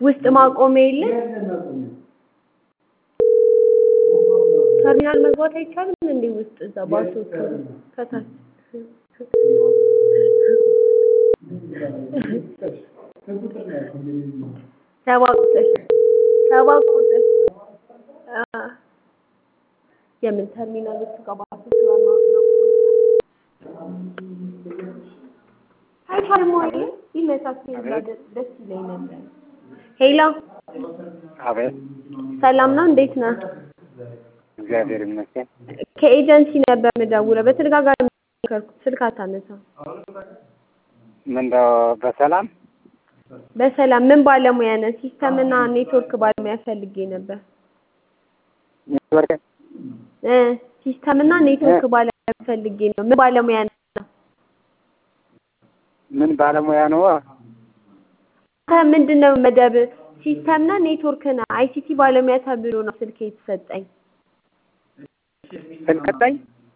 ውስጥ ማቆሚያ የለም? ተርሚናል መግባት አይቻልም እንዴ? ውስጥ እዛ ባሶቹ ከታች ሰባ ቁጥር ሰባ ቁጥር አ የምን ተርሚናል ውስጥ ጋር ባሶቹ ጋር ነው አይቻልም ወይ? ይመቻችሁ ደስ ይለኝ ነበር። ሄሎ አቤት ሰላም ነው? እንዴት ነህ? እግዚአብሔር ይመስገን። ከኤጀንሲ ነበር የምደውለው። በተደጋጋሚ ሞከርኩት፣ ስልክ አታነሳም። ምንድነው በሰላም በሰላም ምን ባለሙያ ነህ? ሲስተም እና ኔትወርክ ባለሙያ ፈልጌ ነበር። ኔትወርክ እ ሲስተም እና ኔትወርክ ባለሙያ ፈልጌ ነው። ምን ባለሙያ ነህ? ምን ባለሙያ ነው? አንተ ምንድን ነው መደብ? ሲስተም እና ኔትወርክ ነህ። አይሲቲ ባለሙያ ተብሎ ነው ስልክ የተሰጠኝ። ስልክጠኝ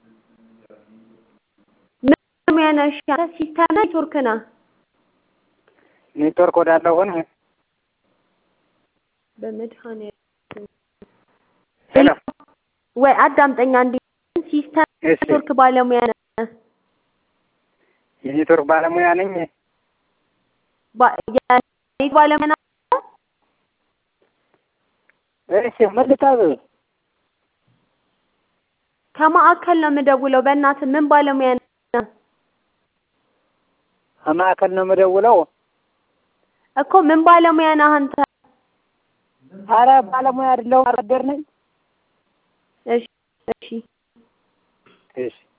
ምን ባለሙያ ነህ? እሺ አንተ ሲስተም እና ኔትወርክ ነህ። ኔትወርክ ወዳለው ሆነ በመድኃኒዓለም ሄሎ ወይ አዳምጠኛ እንዴ ሲስተም እሺ ኔትወርክ ባለሙያ ነህ። የኔትወርክ ባለሙያ ነኝ። ባ- የኔት ባለሙያ ነህ? እሺ ምን ልታዘዝ? ከማዕከል ነው የምደውለው። በእናትህ ምን ባለሙያ ነህ? ከማዕከል ነው የምደውለው። እኮ ምን ባለሙያ ነህ አንተ? አረ ባለሙያ አይደለሁም፣ አርሶ አደር ነኝ። እሺ እሺ እሺ